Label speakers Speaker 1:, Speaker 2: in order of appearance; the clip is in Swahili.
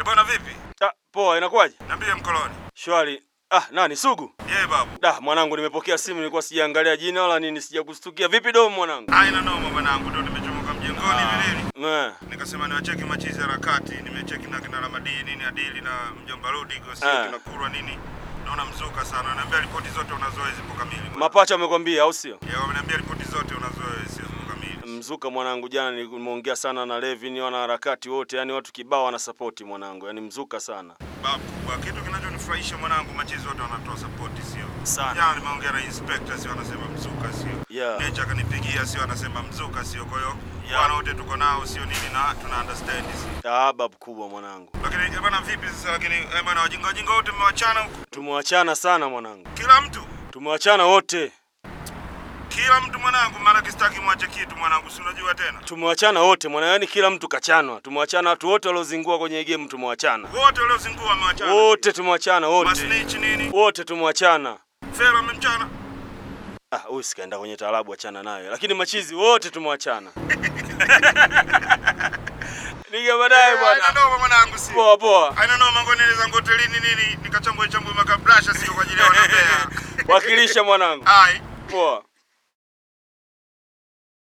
Speaker 1: bwana vipi?
Speaker 2: Ah, poa, inakuwaje?
Speaker 1: Niambie mkoloni.
Speaker 2: Shwari. Ah, nani Sugu?
Speaker 1: Yeye babu.
Speaker 2: Da, mwanangu nimepokea simu nilikuwa sijaangalia jina wala nini sijakustukia. Vipi domo mwanangu?
Speaker 1: Haina noma mwanangu, ndio nimechomoka mjengoni vileli.
Speaker 2: Eh.
Speaker 1: Nikasema niwacheki machizi harakati, nimecheki na kina Ramadii nini Adili na mjomba Rudi kwa
Speaker 2: Ah.
Speaker 1: sio kina Kurwa nini. Naona mzuka sana. Naambia ripoti zote unazoa zipo kamili. bwana.
Speaker 2: Mapacha wamekwambia au sio?
Speaker 1: Yeye wameniambia ripoti zote unazoa zipo kamili.
Speaker 2: Mzuka mwanangu, jana nimeongea sana na Levin, wana harakati wote, yani watu kibao wana support mwanangu, yani mzuka sana
Speaker 1: Babu, kwa kitu kinachonifurahisha mwanangu, machizi wote wanatoa support sio?
Speaker 2: sana.
Speaker 1: Jana nimeongea na inspector sio, anasema mzuka sio.
Speaker 2: Yeah.
Speaker 1: Nature akanipigia sio, anasema mzuka sio. Kwa hiyo
Speaker 2: Yeah.
Speaker 1: wana wote tuko nao sio nini na tuna understand sio.
Speaker 2: Ah, babu kubwa mwanangu,
Speaker 1: Lakini eh, bwana vipi sasa lakini eh, bwana wajinga wajinga wote mmewachana huko.
Speaker 2: tumewachana sana mwanangu,
Speaker 1: Kila mtu,
Speaker 2: tumewachana wote,
Speaker 1: kila mtu mwanangu, maana kistaki mwache kitu mwanangu, si unajua tena.
Speaker 2: tumewachana wote mwana, yani kila mtu kachanwa. Tumewachana watu wote waliozingua kwenye game, tumewachana
Speaker 1: Wote waliozingua wamewachana.
Speaker 2: wote, tumewachana wote,
Speaker 1: Masnitch nini?
Speaker 2: wote tumewachana.
Speaker 1: Fera amemchana.
Speaker 2: Ah, huyu sikaenda kwenye taarabu, achana nayo, lakini machizi wote tumewachana. Niga baadaye
Speaker 1: Haina
Speaker 2: bwana.
Speaker 1: noma mwanangu sio.
Speaker 2: Poa poa.
Speaker 1: Haina noma ngoni zangu hotelini nini nikachambue chambue makabrasha sio kwa ajili ya wanapea.
Speaker 2: Wakilisha mwanangu.
Speaker 1: Hai.
Speaker 2: Poa.